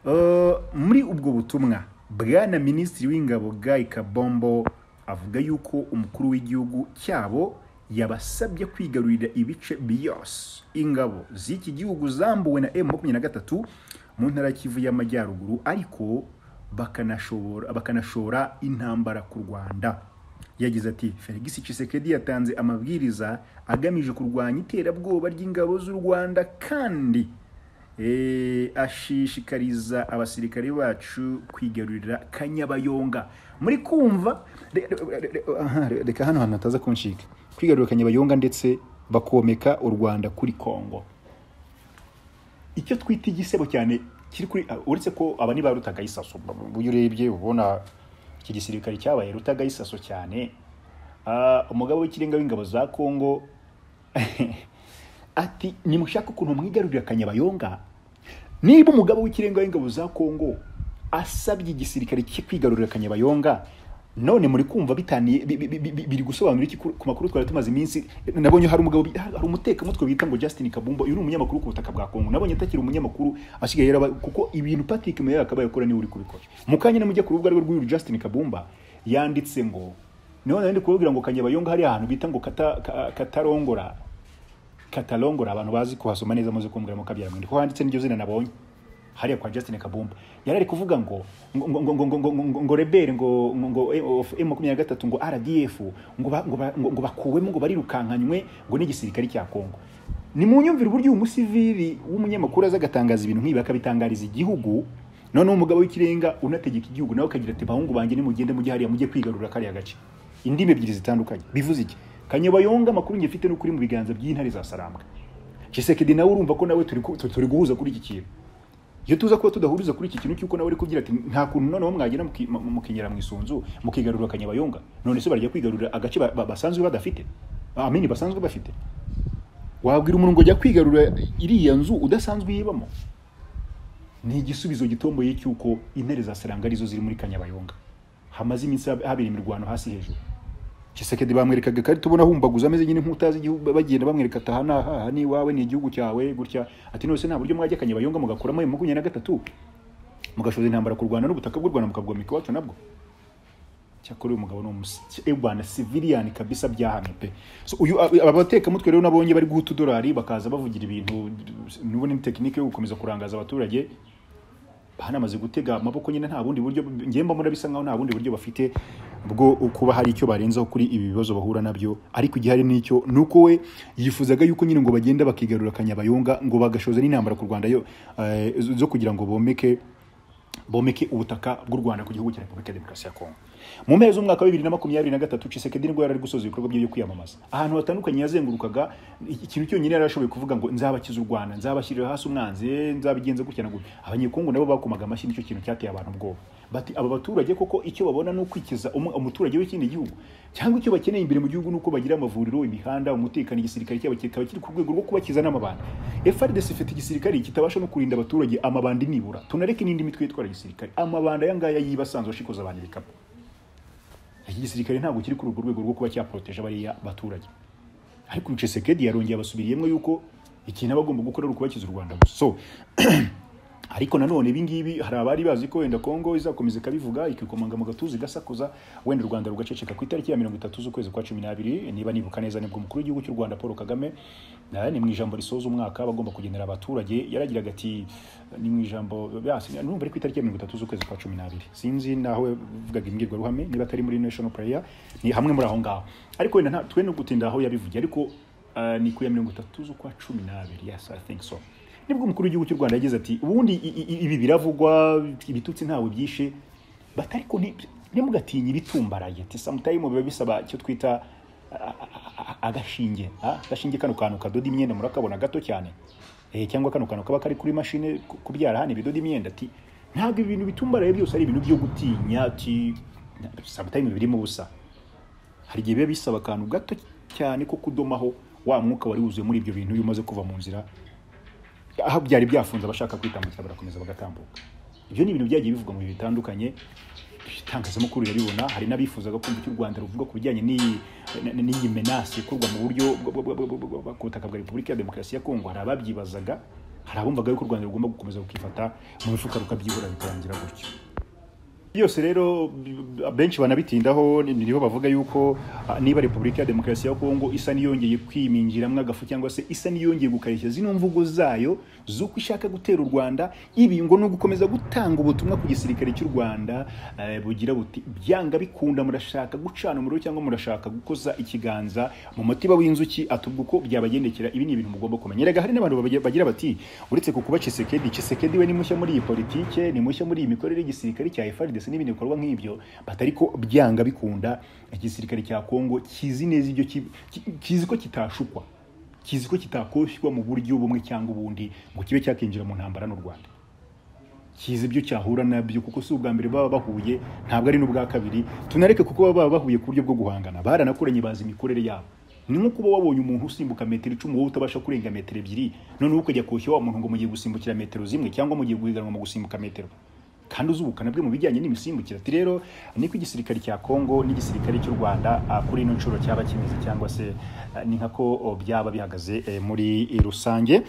Uh, muri ubwo butumwa bwana minisitiri w'ingabo Guy Kabombo avuga yuko umukuru w'igihugu cyabo yabasabye kwigarurira ibice byose ingabo z'iki gihugu zambuwe na M23 mu ntara ya Kivu y'amajyaruguru ariko bakanashobora bakanashora intambara ku rwanda yagize ati felix Tshisekedi yatanze amabwiriza agamije kurwanya iterabwoba ry'ingabo z'u rwanda kandi eh, ashishikariza abasirikare bacu kwigarurira kanyabayonga muri kumva re- re- re- re- aha, re- reka hano hantu hataza kunshika kwigarurira kanyabayonga ndetse bakomeka u rwanda kuri kongo icyo twita igisebo cyane kiri kuri ah, uretse ko aba niba rutagayisaso uyu urebye ubona iki gisirikare cyabaye rutagayisaso cyane Ah, umugabo w'ikirenga w'ingabo za kongo ati nimushaka ukuntu mwigarurira akanyabayonga niba umugabo w'ikirenga w'ingabo za kongo asabye igisirikare cye kwigarurira akanyabayonga none muri kumva bitaniye bi- bi- bi- bi- biri gusobanura iki ku ku makuru twari tumaze iminsi nabonye hari umugabo bi- hari umutekamutwe bita ngo Justin Kabumba uyu ni umunyamakuru ku butaka bwa Kongo nabonye atakiri umunyamakuru asigaye yaraba kuko ibintu Patrick Meya akabaye akora niwe uri kubikora mu kanya namujya ku rubuga rwe rw'uyu Justin Kabumba yanditse ngo niho nari ndi kubabwira ngo kanyabayonga hari ahantu bita ngo kata, ka- katarongora katalongora abantu bazi kuhasoma neza muzi kumbwira mukabyara mwende ko handitse n'iryo zina nabonye hariya kwa Justin Kabumba yari ari kuvuga ngo ngo ngo ngo ngo ngo ngo ngo rebere ngo ngo ngo M23 ngo RDF ngo ba- ngo ba- ngo ngo bakuwemo ngo barirukankanywe ngo n'igisirikare cya Kongo ni mu nyumvire uburyo uyu musivili w'umunyamakuru aza agatangaza ibintu nk'ibi akabitangariza igihugu noneho umugabo w'ikirenga unategeka igihugu nawe akagira ati bahungu banjye nimugende mujye hariya mujye kwigarurira kariya gace indimi ebyiri zitandukanye bivuze iki kanyabayonga amakuru njye mfite ni ukuri mu biganza by'intare za sarambwa Tshisekedi nawe urumva ko nawe turi ku- tu- turi guhuza kuri iki kintu iyo tuza kuba tudahuriza kuri iki kintu cy'uko nawe uri kubwira ati nta kuntu noneho mwagera muki- mu- mukinyera mu isunzu mukigarurira kanyabayonga none se barajya kwigarurira agace ba- ba- basanzwe badafite amini basanzwe bafite wabwira umuntu ngo jya kwigarurira iriya nzu udasanzwe yibamo ni igisubizo gitomboye cy'uko intare za saranga arizo ziri muri kanyabayonga hamaze iminsi hab- habera imirwano hasi hejuru Kisekedi bamwerekaga kari tubona humbaguza ameze nyine nk'utazi igihugu bagenda bamwereka ati aha ni aha aha ni iwawe ni igihugu cyawe gutya ati nose nta buryo mwajya kanyabayonga mugakuramo ayo makumyabiri na gatatu mugashoza intambara ku Rwanda n'ubutaka bw'u Rwanda mukabwomeka iwacu nabwo cyakora uyu mugabo ni umusi eh, bwana civilian kabisa byahamye pe so uyu aba batekamutwe rero nabonye bari guha utudolari bakaza bavugira ibintu n'ubundi ni tekinike yo gukomeza kurangaza abaturage banamaze gutega amaboko nyine nta bundi buryo ngiye mbona bisa nkaho nta bundi buryo bafite bwo kuba hari icyo barenzaho kuri ibi bibazo bahura nabyo ariko igihari n'icyo ni uko we yifuzaga yuko nyine ngo bagenda bakigarura kanyabayonga ngo bagashoza n'intambara ku Rwanda yo eh, zo kugira ngo bomeke bomeke ubutaka bw'u Rwanda ku gihugu cya Repubulika ya Demokarasi ya Kongo mu mpera z'umwaka wa bibiri na makumyabiri na gatatu Tshisekedi nibwo yari ari gusoza ibikorwa bye byo kwiyamamaza ahantu hatandukanye yazengurukaga ikintu cyonyine yari ashoboye kuvuga ngo nzabakiza u Rwanda nzabashyirira hasi umwanzi eh, nzabigenza gutya na gutya abanyekongo nabo bakomaga amashyi nicyo kintu cyateye abantu ubwoba bati aba baturage koko icyo babona ni ukwikiza umu- umuturage w'ikindi gihugu cyangwa icyo bakeneye imbere mu gihugu ni uko bagira amavuriro imihanda umutekano igisirikare cyabo kikaba kiri ku rwego rwo kubakiza n'amabandi FRDC ifite igisirikare kitabasha no kurinda abaturage amabandi nibura tunareke n'indi mitwe yitwara igisirikare amabandi aya ngaya yiba asanzwe ashikoza abantu ibikapu iki gisirikare ntabwo kiri kuri urwo rwego rwo kuba cyaproteje bariya baturage ariko uyu Tshisekedi yarongeye abasubiriyemo yuko ikintu aba agomba gukora ari ukubakiza u Rwanda gusa so ariko nanone ibi ngibi hari abari bazi ko wenda Kongo izakomeza ikabivuga ikikomanga mu gatuza igasakuza wenda u Rwanda rugaceceka ku itariki ya mirongo itatu z'ukwezi kwa cumi n'abiri niba nibuka neza nibwo umukuru w'igihugu cy'u Rwanda Paul Kagame na- ni mu ijambo risoza umwaka bagomba kugenera abaturage yaragiraga ati ni mu ijambo basi numva ari ku itariki ya mirongo itatu z'ukwezi kwa cumi n'abiri sinzi naho yavugaga imbwirwaruhame niba atari muri National Prayer ni hamwe muri aho ngaho ariko wenda nta twe no gutinda aho yabivugiye ariko ah, ni ku ya mirongo itatu z'ukwa cumi n'abiri yes I think so nibwo umukuru w'igihugu cy'u Rwanda yagize ati ubundi i- i- ibi biravugwa ibitutsi ntawe byishe bati ariko ni- ntimugatinye ibitumbaraye ati samutayimu biba bisaba icyo twita a- a- a- agashinge ah, agashinge kano kantu kadoda imyenda murakabona gato cyane Eh, cyangwa kano kantu kaba kari kuri mashine ku- kubyara hano ibidoda imyenda ati ntabwo ibintu bitumbaraye byose ari ibintu byo gutinya ati samutayimu birimo ubusa hari igihe biba bisaba akantu gato cyane ko kudomaho wa mwuka wari wuzuye muri ibyo bintu iyo umaze kuva mu nzira aho byari byafunze abashaka kwitambukira barakomeza bagatambuka ibyo ni ibintu byagiye bivugwa mu bihe bitandukanye itangazamakuru rirabibona hari n'abifuzaga kumva icyo u rwanda ruvuga ku bijyanye n'iyi- n- n'iyi menasi ikorwa mu buryo bw- bw- bw- bw- bw- ku butaka bwa repubulika ya demokarasi ya kongo hari ababyibazaga hari abumvaga yuko u rwanda rugomba gukomeza rukifata mu mifuka rukabyibura bikarangira gutyo byose rero benshi banabitindaho niho bavuga yuko ah, niba repubulika ya demokarasi ya kongo isa n'iyongeye kwimingiramo agafu cyangwa se isa n'iyongeye gukarishya zino mvugo zayo z'uko ishaka gutera u rwanda ibi ngo ni ugukomeza gutanga ubutumwa ku gisirikare cy'u rwanda eh, bugira buti byanga bikunda murashaka gucana umuriro cyangwa murashaka gukoza ikiganza mu mutiba w'inzuki atubwo uko byabagendekera ibi ni ibintu mugomba kumenya erega hari n'abantu babagira- bagira bati uretse ku kuba Chisekedi Chisekedi we ni mushya muri iyi politike ni mushya muri iyi mikorere y'igisirikare cya FARDC n'ibindi bikorwa nk'ibyo but ariko byanga bikunda igisirikare cya Kongo kizi neza ibyo ki- ki- kizi ko kitashukwa kizi ko kitakoshywa mu buryo bumwe cyangwa ubundi ngo kibe cyakinjira mu ntambara n'u Rwanda kizi ibyo cyahura nabyo kuko si ubwa mbere baba bahuye ntabwo ari n'ubwa kabiri tunareke kuko baba bahuye ku buryo bwo guhangana baranakoranye bazi imikorere yabo ni nko kuba wabonye umuntu usimbuka metero icumi wowe utabasha kurenga metero ebyiri noneho ukajya koshya wa muntu ngo mugiye gusimbukira metero zimwe cyangwa mugiye guhiganwa mu gusimbuka metero kandi uzi ubukana bwe mu bijyanye n'imisimbukire ati rero niko igisirikare cya kongo n'igisirikare cy'u rwanda ah, kuri ino nshuro cyaba kimeze cyangwa se ah, ni nkako oh, byaba bihagaze eh, muri eh, rusange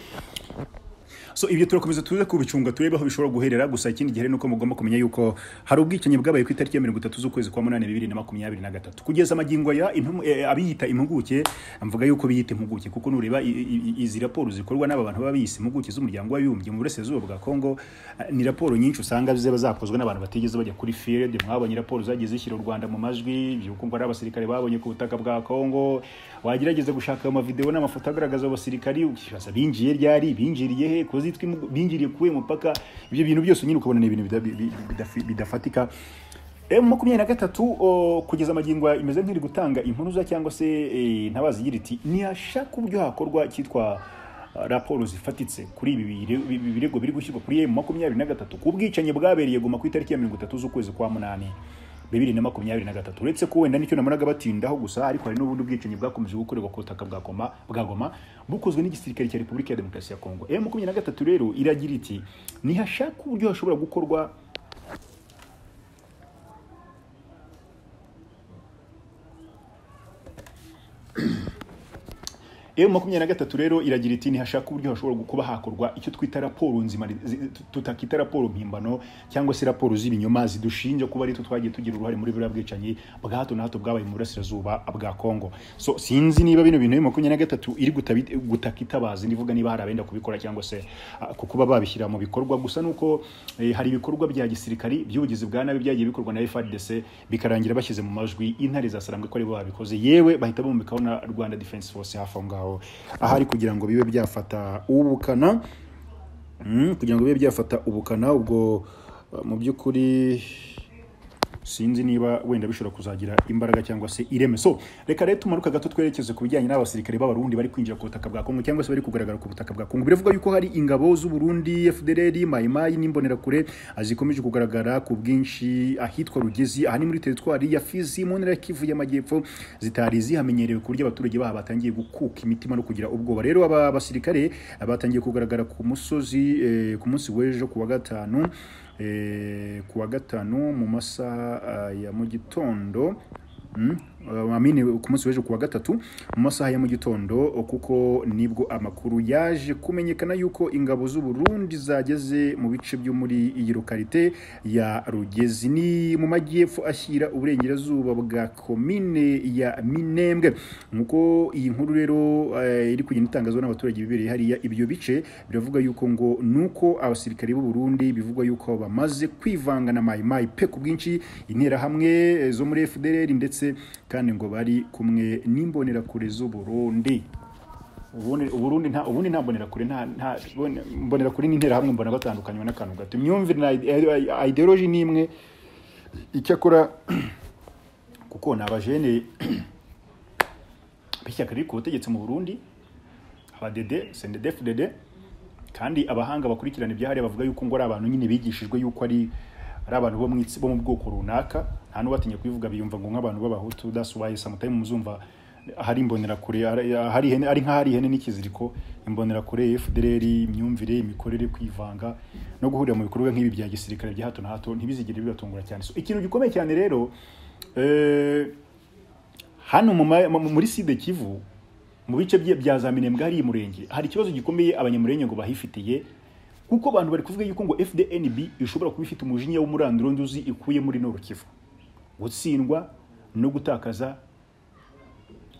so ibyo turakomeza tuze kubicunga turebe aho bishobora guherera gusa ikindi gihe rero ni uko mugomba kumenya yuko hari ubwicanyi bwabaye ku itariki ya mirongo itatu z'ukwezi kwa munani bibiri na makumyabiri na gatatu kugeza magingo aya intum- eh, abiyita impuguke mvuga yuko biyita impuguke kuko nureba i- i- i- izi raporo zikorwa n'aba bantu baba biyise impuguke z'umuryango w'abibumbye mu burasirazuba bwa kongo eh, ni raporo nyinshi usanga ziba zakozwe n'abantu batigeze bajya kuri field mwabonye raporo zagiye zishyira u rwanda mu majwi yukumva ari abasirikare babonye ku butaka bwa kongo wagerageza gushaka ayo mavideo n'amafoto agaragaza abo basirikari ukibaza binjiye ryari binjiriye he ko zitwa impu- binjiriye kuwe mupaka ibyo bintu byose nyine ukabona ni ibintu bida- bi- bi- bidafi- bidafatika M makumyabiri na gatatu o, kugeza magingo aya imeze nk'iri gutanga impuruza cyangwa se eh, ntabazi igira iti ntiyashaka uburyo hakorwa icyitwa ah, raporo zifatitse kuri ibi bire- ibi birego biri gushyirwa kuri emu makumyabiri na gatatu ku bwicanyi bwabereye guma ku itariki ya mirongo itatu z'ukwezi kwa munani bibiri na makumyabiri na gatatu uretse ko wenda nicyo namonaga batindaho gusa ariko hari n'ubundi bwicanyi bwakomeje gukorerwa ku butaka bwa Goma- bwa goma bukozwe n'igisirikare cya repubulika ya demokarasi ya kongo emu makumyabiri na gatatu rero iragira iti ntihashaka uburyo hashobora gukorwa Ewe makumyabiri na gatatu rero iragira iti ntihashaka uburyo hashobora kuba hakorwa icyo twita raporo nzima zi- tutakita raporo mpimbano cyangwa se raporo z'ibinyoma zidushinja kuba ari twe twagiye tugira uruhare muri buriya bwicanyi bwa hato na hato bwabaye mu burasirazuba bwa kongo so sinzi niba bino bintu ewe makumyabiri na gatatu iri gutabi- gutaka itabazi ndivuga niba hari abenda kubikora cyangwa se ah, ku kuba babishyira mu bikorwa gusa nuko eh, hari ibikorwa bya gisirikari by'ubugizi bwa nabi byagiye bikorwa na FARDC bikarangira bashyize mu majwi intare zasarambwe ko ari bo babikoze yewe bahita bumvikaho na Rwanda Defense Force hafi aho ngaho ahari kugira ngo bibe byafata ubukana Mm, kugira ngo bibe byafata ubukana ubwo uh, mu by'ukuri sinzi niba wenda bishobora kuzagira imbaraga cyangwa se ireme so reka rero tumanuka gato twerekeze ku bijyanye n'abasirikare b'abarundi bari kwinjira ku butaka bwa kongo cyangwa se bari kugaragara ku butaka bwa kongo biravuga yuko hari ingabo z'uburundi fdr mayimayi n'imbonerakure ah, zikomeje kugaragara ku bwinshi ahitwa rugezi aha ni muri teritwari ya fizi mu ntara ya kivu y'amajyepfo zitari zihamenyerewe ku buryo abaturage baha batangiye gukuka imitima no kugira ubwoba rero aba basirikare ah, batangiye kugaragara ku musozi eh, ku munsi w'ejo ku wa gatanu eh, ku wa gatanu mu masaha ah, ya mu gitondo Mm, uh, amine ku munsi w'ejo ku wa gatatu mu masaha ya mu gitondo uh, kuko nibwo amakuru yaje kumenyekana yuko ingabo z'uburundi zageze mu bice byo muri iyi lokalite ya rugezi ni mu majyepfo ashyira uburengerazuba bwa komine ya minembwe nk'uko iyi nkuru rero eh, iri kugenda itangazwa n'abaturage bibereye hariya ibyo bice biravuga yuko ngo nuko abasirikare b'u Burundi bivugwa yuko bamaze kwivanga na Mai Mai pe ku bwinshi interahamwe eh, zo muri FDLR ndetse kandi ngo bari kumwe n'imbonerakure z'u Burundi ubundi uburundi nta ubundi nta mbonerakure nta nta mbone- mbonerakure n'interahamwe mbona batandukanywa n'akantu gato imyumvire na ide- ideology ni imwe icyakora kuko ni abajene b'ishyaka riri ku butegetsi mu Burundi abadede sendede fudede kandi abahanga bakurikirana ibyahariye bavuga yuko ngo ari abantu nyine bigishijwe yuko ari ari abantu bo mu itsi- bo mu bwoko runaka nta n'ubatinya kubivuga biyumva ngo nk'abantu b'abahutu that's why sometimes muzumva hari imbonerakure hari hari ihene ari nk'ahari ihene n'ikiziriko imbonerakure FDLR imyumvire imikorere kwivanga no guhurira mu bikorwa nk'ibi bya gisirikare bya hato na hato ntibizigire bibatungura cyane so ikintu gikomeye cyane rero eh, hano mu ma- mu- muri side kivu mu bice bye- bya za minembwe hari murenge hari ikibazo gikomeye abanyamurenge ngo bahifitiye kuko abantu bari kuvuga yuko ngo fdnb ishobora kuba ifite umujinya w'umuranduranduzi ikuye muri noro kivu gutsindwa no gutakaza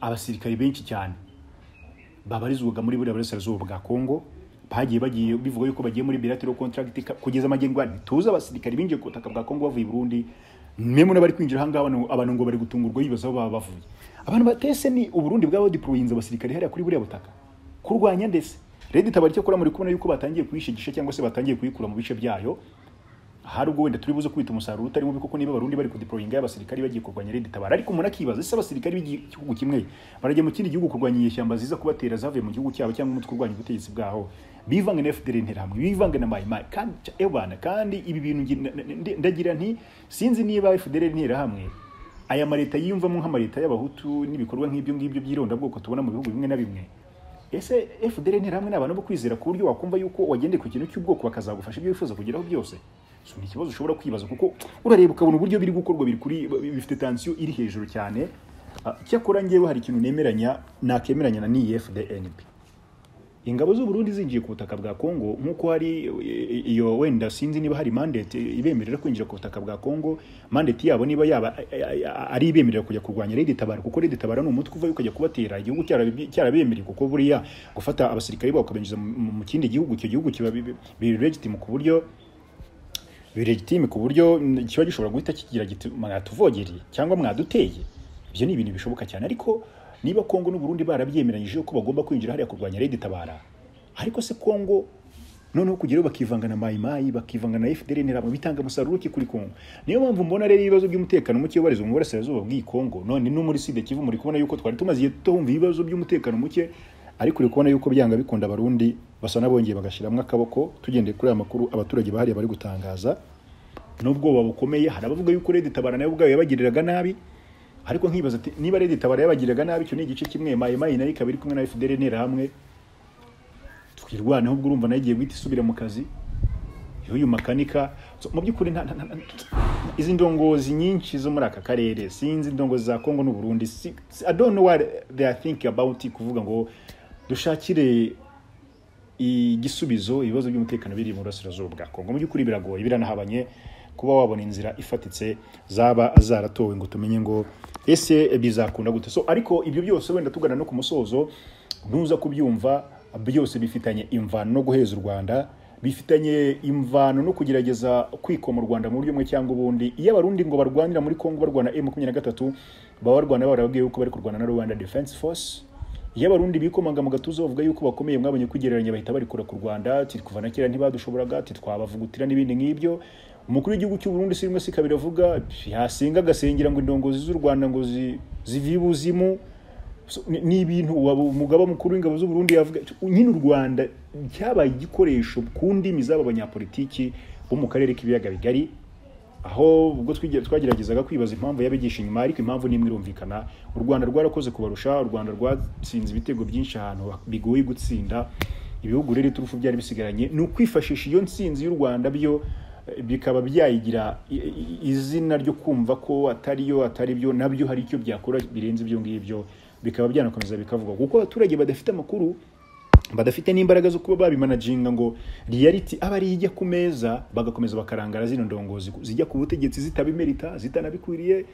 abasirikari benshi cyane babarizwaga muri buriya burasirazuba bwa kongo bagiye bagiye bivuga yuko bagiye muri bilatero contract ka- kugeza amagengo tuzi abasirikari binjiye ku butaka bwa kongo bavuye i burundi mwe bari kwinjira ahangaha abantu- abantu ngo bari gutungurwa bibaza aho baba bavuye abantu batese ni uburundi bwabo diporoyinze abasirikari hariya kuri buriya butaka kurwanya ndetse redi itabara icyo akora muri kubona yuko batangiye kuyishigisha cyangwa se batangiye kuyikura mu bice byayo hari ubwo wenda turi buze kwita umusaruro utari mubi kuko niba abarundi bari kudiporoyinga y'abasirikari bagiye kurwanya Red Tabara ariko umuntu akibaza ese abasirikari b'igihugu kimwe barajya mu kindi gihugu kurwanya inyeshyamba ziza kubatera zavuye mu gihugu cyabo cyangwa umutwe urwanya ubutegetsi bwaho bivange na FDL interahamwe bivange na Mai Mai kandi ca- ebana kandi ibi bintu ngi- na- na- ndi- ndagira nti sinzi niba FDL interahamwe aya maleta yiyumvamo nk'amaleta y'abahutu n'ibikorwa nk'ibyo ngibyo by'irondabwoko tubona mu bihugu bimwe na bimwe ese fdr nterahamwe ni abantu bo kwizera ku buryo wakumva yuko wagendeye ku kintu cy'ubwoko bakazagufasha ibyo wifuza kugeraho byose so, ni ikibazo ushobora kwibaza kuko urareba ukabona uburyo biri gukorwa biri kuri bifite tansiyo iri hejuru cyane Ah, cyakora ngewe hari ikintu nemeranya nakemeranya na niyi fdnb ingabo z'u Burundi zinjiye ku butaka bwa Kongo nk'uko hari eh, iyo wenda sinzi niba hari mandate ibemerera kwinjira ku butaka bwa Kongo mandate yabo niba yaba eh, eh, ari ibemerera kujya kurwanya Red Tabara kuko Red Tabara ni umutwe uvayo ukajya kubatera igihugu cyarabi- cyarabemereye kuko buriya gufata abasirikare babo ukabenjiza mu mu kindi gihugu icyo gihugu kiba bi- bi- bi- legitime ku buryo biregitime ku buryo kiba gishobora guhita kigira giti mwatuvogereye cyangwa mwaduteye ibyo ni ibintu bishoboka cyane ariko niba kongo n'uburundi barabyemeranyije ko bagomba kwinjira hariya kurwanya redi tabara ariko se kongo noneho kugeraho bakivanga na mayimayi bakivanga na fdr ntabwo bitanga umusaruro ki kuri kongo niyo mpamvu mbona rero ibibazo by'umutekano muke ubarizwa mu burasirazuba bw'iyi kongo none no muri sida kivu muri kubona yuko twari tumaze igihe tumva ibibazo by'umutekano muke ariko uri kubona yuko byanga bikunda abarundi basa n'abongeye bagashiramo akaboko tugendeye kuri aya makuru abaturage bahariya bari gutangaza n'ubwoba bukomeye hari abavuga yuko Red Tabara nayo ubwayo yabagiriraga nabi ariko nkibaza ati niba Red Tabara yabagiriraga nabi icyo ni igice kimwe Mayi Mayi nayo ikaba iri kumwe na FDL interahamwe twirwaneho ubwo urumva nayo igiye guhita isubira mu kazi y'uyu makanika So, mu by'ukuri nta- nta- nta- nta- izi ndongozi nyinshi zo muri aka karere sinzi indongozi za Kongo n'u Burundi si- si- I don't know what they are thinking about kuvuga ngo dushakire igisubizo ibibazo by'umutekano biri mu burasirazuba bwa kongo mu by'ukuri biragoye biranahabanye kuba wabona inzira ifatitse zaba zaratowe ngo tumenye ngo ese bizakunda gute so ariko ibyo byose wenda tugana no ku musozo ntuza kubyumva byose bifitanye imvano no guheza u rwanda bifitanye imvano no kugerageza kwikoma u rwanda mu buryo bumwe cyangwa ubundi iyo abarundi ngo barwanira muri kongo barwana m makumyabiri na gatatu baba barwana barababwiye yuko bari kurwana na rwanda defense force iyo abarundi bikomanga mu gatuza bavuga yuko bakomeye mwabonye kwigereranya bahita barikura ku rwanda ati kuva na kera ntibadushoboraga ati twabavugutira n'ibindi nk'ibyo umukuru w'igihugu cy'u Burundi sirimwe si kabiri avuga yasenga agasengera ngo indongozi z'u rwanda ngo zi- zive ibuzimu So, ni- ni ibintu waba umugaba mukuru w'ingabo z'u Burundi yavuga nyine u rwanda cyabaye igikoresho ku ndimi z'aba banyapolitiki bo mu karere k'ibiyaga bigari aho ubwo twige- twageragezaga kwibaza impamvu yabigisha inyuma ariko impamvu nimwe irumvikana u rwanda rwarakoze kubarusha u rwanda rwatsinze ibitego byinshi ahantu ha- bigoye gutsinda ibihugu rero iturufu byari bisigaranye ni ukwifashisha iyo ntsinzi y'u rwanda byo eh, bikaba byayigira i- i- izina ryo kumva ko atari yo atari byo nabyo hari icyo byakora birenze ibyo ngibyo bikaba byanakomeza bikavugwa kuko abaturage badafite amakuru badafite n'imbaraga zo kuba babimanaginga ngo reality aba ari ijya ku meza bagakomeza bakarangara zino ndongozi zijya ku butegetsi zitabimerita zitanabikwiriye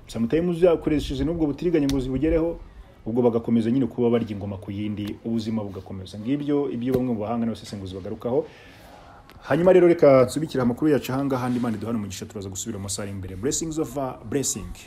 sometimes zakoresheje n'ubwo butiriganya ngo zibugereho ubwo bagakomeza nyine kuba barya ingoma ku yindi ubuzima bugakomeza ngibyo ibyo bamwe mu bahanga n'abasesenguzi bagarukaho hanyuma rero reka nsubikire amakuru yacu ahangaha andi mana duhana umugisha turaza gusubira mu masaha ari imbere blessings of a blessing